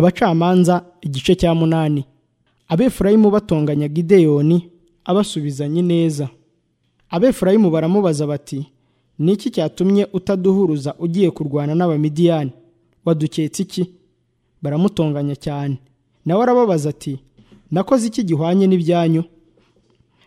abacamanza igice cya munani abefurayimu batonganya gideyoni abasubizanya ineza abefurayimu baramubaza bati ni iki cyatumye utaduhuruza ugiye kurwana n'abamidiyani waduketse iki baramutonganya cyane nawe arababaza ati nakoze iki gihwanye n'ibyanyu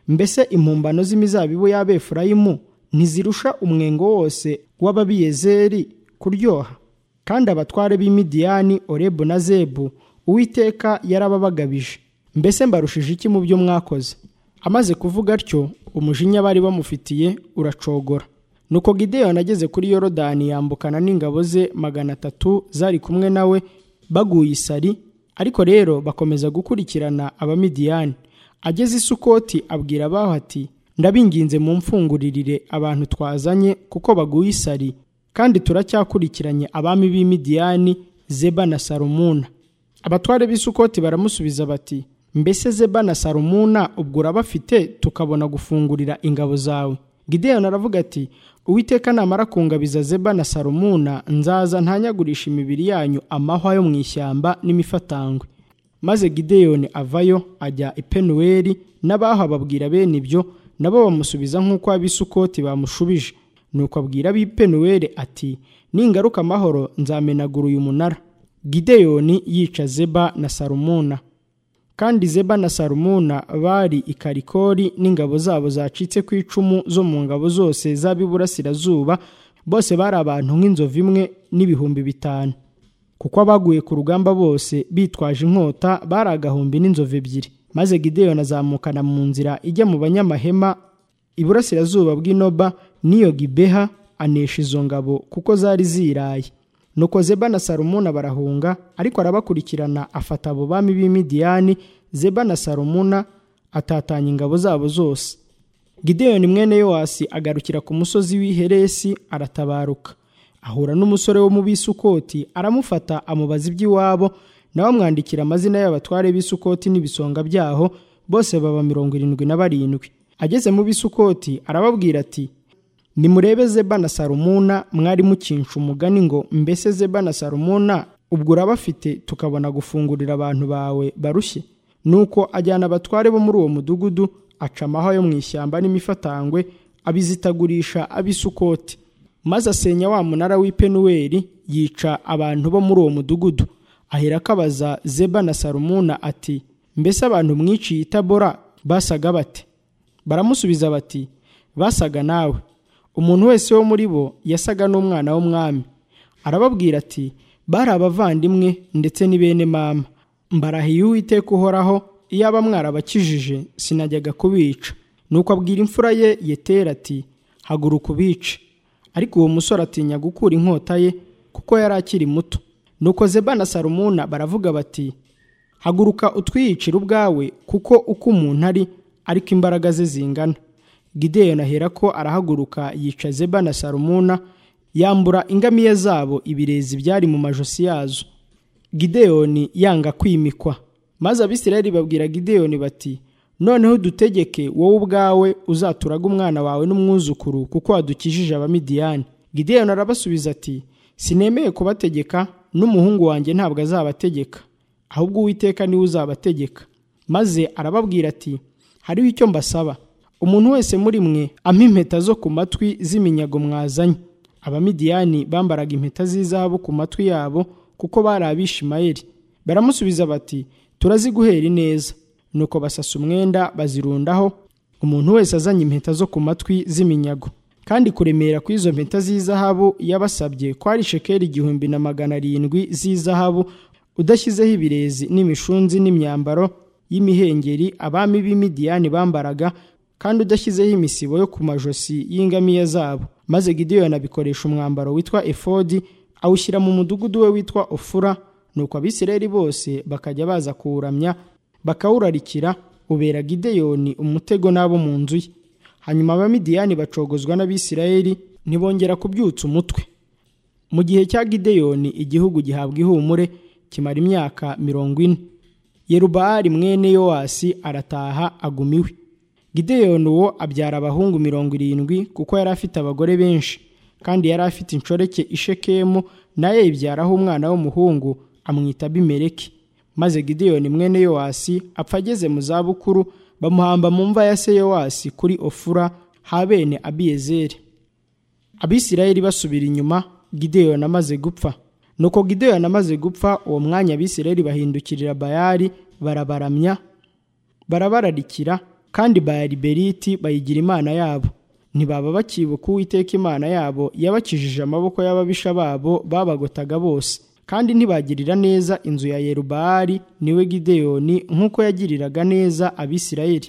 mbese impumbano z'imizabibu y'abefurayimu ntizirusha umwengo wose w'ababiyezeri kuryoha kandi abatware b'imidiyani orebu na zebu uwiteka yarababagabije mbese mbarushije iki mu byo mwakoze amaze kuvuga atyo umujinya bari bamufitiye uracogora nuko gideyoni ageze kuri yorodani yambukana n'ingabo ze magana atatu zari kumwe nawe baguye isari ariko rero bakomeza gukurikirana abamidiyani ageze i sukoti abwira abaho ati ndabinginze mu mfungurire abantu twazanye kuko baguye isari kandi turacyakurikiranye abami b'imidiyani zeba na salomuna abatware b'isukoti baramusubiza bati mbese zeba na salomuna ubwo urabafite tukabona gufungurira ingabo zawe gideyoni aravuga ati uwiteka namara kungabiza zeba na salomuna nzaza ntanyagurisha imibiri yanyu amahwa yo mu ishyamba n'imifatangwe maze gideyoni avayo ajya ipenuweli n'abaho ababwira bene ibyo nabo bamusubiza nk'uko ab'isukoti bamushubije nuko abwira ab'ipenuweli ati ningaruka amahoro nzamenagura uyu munara gideyoni yica zeba na salomuna kandi zeba na salomuna bari i karikori n'ingabo zabo zacitse ku icumu zo mu ngabo zose z'ab'iburasirazuba bose bari abantu nk'inzovu imwe n'ibihumbi bitanu kuko abaguye ku rugamba bose bitwaje inkota bari agahumbi n'inzovu ebyiri maze gideyoni azamukana mu nzira ijya mu banyamahema iburasirazuba bw'inoba n'iyo gibeha anesha izo ngabo kuko zari ziraye nuko zeba na salomuna barahunga ariko arabakurikirana afata abo bami b'imidiyani zeba na salomuna atatanya ingabo zabo zose gideyoni mwene yowasi agarukira ku musozi w'iheresi aratabaruka ahura n'umusore wo mu bisukoti aramufata amubaza iby'iwabo nawe amwandikira amazina y'abatware b'isukoti n'ibisonga byaho bose baba mirongo irindwi na barindwi ageze mu bisukoti arababwira ati nimurebe zeba na salomuna mwari mukinsha umugani ngo mbese zeba na salomuna ubwo urabafite tukabona gufungurira abantu bawe barushye nuko ajyana abatware bo muri uwo mudugudu aca amahwa yo mu ishyamba n'imifatangwe abizitagurisha ab'isukoti maze asenya wa munara w'ipenuweli yica abantu bo muri uwo mudugudu ahera akabaza zeba na salomuna ati mbese abantu mwiciye itabora basaga bate baramusubiza bati basaga nawe umuntu wese wo muri bo yasaga n'umwana w'umwami arababwira ati bari abavandimwe ndetse ni bene mama mbarahiye uwiteka uhoraho iyaba mwarabakijije sinajyaga kubica nuko abwira imfura ye yetera ati haguruka ubice ariko uwo musore atinya gukura inkota ye kuko yari akiri muto nuko zeba na salomuna baravuga bati haguruka utwiyicire ubwawe kuko uko umuntu ari ariko imbaraga ze zingana gideyoni ahera ko arahaguruka yica zeba na salomuna yambura ingamiya zabo ibirezi byari mu majosi yazo gideyoni yanga kwimikwa maze abisirayeli babwira gideyoni bati noneho dutegeke wowe ubwawe uzaturaga umwana wawe n'umwuzukuru kuko wadukijije abamidiyani gideyoni arabasubiza ati sinemeye kubategeka n'umuhungu wanjye ntabwo azabategeka ahubwo uwiteka niwe uzabategeka maze arababwira ati hariho icyo mbasaba umuntu wese muri mwe ampa impeta zo ku matwi z'iminyago mwazanye abamidiyani bambaraga impeta z'izahabu ku matwi yabo kuko bari abishimayeli baramusubiza bati turaziguhera ineza nuko basasa umwenda bazirundaho umuntu wese azanye impeta zo ku matwi z'iminyago kandi kuremera kw'izo mpeta z'izahabu yabasabye kwari shekeri igihumbi na magana arindwi z'izahabu udashyizeho ibirezi n'imishunzi n'imyambaro y'imihengeri abami b'imidiyani bambaraga kandi udashyizeho imisibo yo ku majosi y'ingamiya zabo maze gideyoni abikoresha umwambaro witwa efodi awushyira mu mudugudu we witwa ofura nuko abisirayeli bose bakajya baza kuwuramya bakawurarikira ubera gideyoni umutego n'abo mu nzu ye hanyuma abamidiyani bacogozwa n'abisirayeli ntibongera kubyutsa umutwe mu gihe cya gideyoni igihugu gihabwa ihumure kimara imyaka mirongo ine yerubahari mwene yowasi arataha agumiwe gideyoni uwo abyara abahungu mirongo irindwi kuko yari afite abagore benshi kandi yari afite inshoreke ishekemu nayo yibyaraho umwana w'umuhungu amwita abimeleki maze gideyoni mwene yowasi apfa ageze mu zabukuru bamuhamba mu mva ya se yowasi kuri ofura ha bene abiyezeri abisirayeli basubira inyuma gideyoni amaze gupfa nuko gideyoni amaze gupfa uwo mwanya abisirayeli bahindukirira bayali barabaramya barabararikira kandi bayali beriti bayigira imana yabo ntibaba bakibuka uwiteka imana yabo yabakijije amaboko y'ababisha babo babagotaga bose kandi ntibagirira neza inzu ya yerubahari niwe gideyoni nk'uko yagiriraga neza abisirayeli